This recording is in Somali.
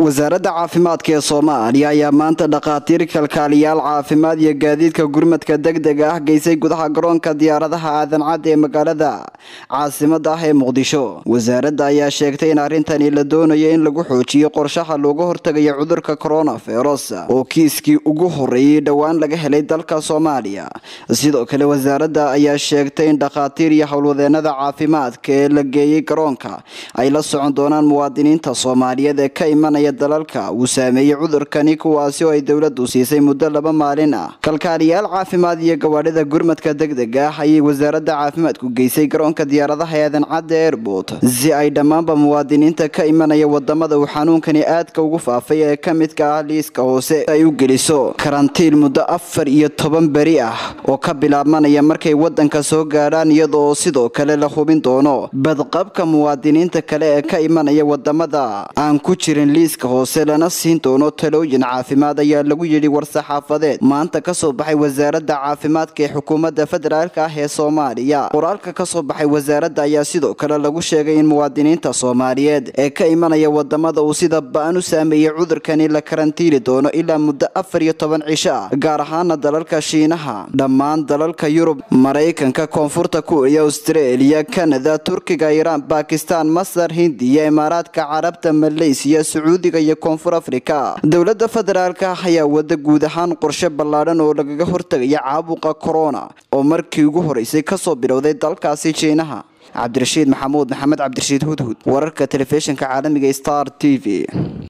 wasaaradda caafimaadka ee soomaaliya ayaa maanta dhakhaatiir kalkaaliyaal caafimaad iyo gaadiidka gurmadka degdega ah geysay gudaha garoonka diyaaradaha aadan cad ee magaalada caasimada ah ee muqdisho wasaaradda ayaa sheegtay in arrintani la doonayo in lagu xoojiyo qorshaha looga hortagayo cudurka coronavirus oo kiiskii ugu horeeyey dhowaan laga helay dalka soomaaliya sidoo kale wasaaradda ayaa sheegtay in dhakhaatiir iyo howlwadeenada caafimaadka ee la geeyey garoonka ay la socon doonaan muwaadiniinta soomaaliyeed ee ka imanaya dalalka uu saameeyey cudurkani kuwaasi oo ay dowladdu siisay muddo laba maalin ah kalkaaliyaal caafimaad iyo gawaadhida gurmadka degdega ah ayay wasaaradda caafimaadku geysay garoonka diyaaradaha eedan cadda airport si ay dhammaanba muwaadiniinta ka imanaya wadamada uu xanuunkani aadka ugu faafay ee ka midka ah liiska hoose ay u geliso karantiin muddo afar iyo toban beri ah oo ka bilaabmanaya markay wadanka soo gaadhaan iyadoo sidoo kale la hubin doono badqabka muwaadiniinta kale ee ka imanaya wadamada aan ku jirin liiska hoose lana siin doono talooyin caafimaad ayaa lagu yidhi war-saxaafadeed maanta kasoo baxay wasaaradda caafimaadka ee xukuumadda federaalk ah ee soomaaliya qoraalka kasoo baxay wasaaradda ayaa sidoo kale lagu sheegay in muwaadiniinta soomaaliyeed ee ka imanaya wadamada uu sida ba-an u saameeyey cudurkani la karantiili doono ilaa muddo afar iyo toban cisho ah gaar ahaana dalalka shiinaha dhammaan dalalka yurub maraykanka koonfurta kuuriya austraeliya kanada turkiga iiraan bakistan masar hindiya imaaraadka carabta maleysiya sacuudiga iyo koonfur afrika dowladda federaalka ayaa wada guud ahaan qorshe ballaadhan oo lagaga hortagaya caabuqa corona oo markii ugu horeysay kasoo bilowday dalkaasi jiinaha cabdirashiid maxamuud maxamed cabdirashiid hudhud wararka telefishinka caalamiga star t v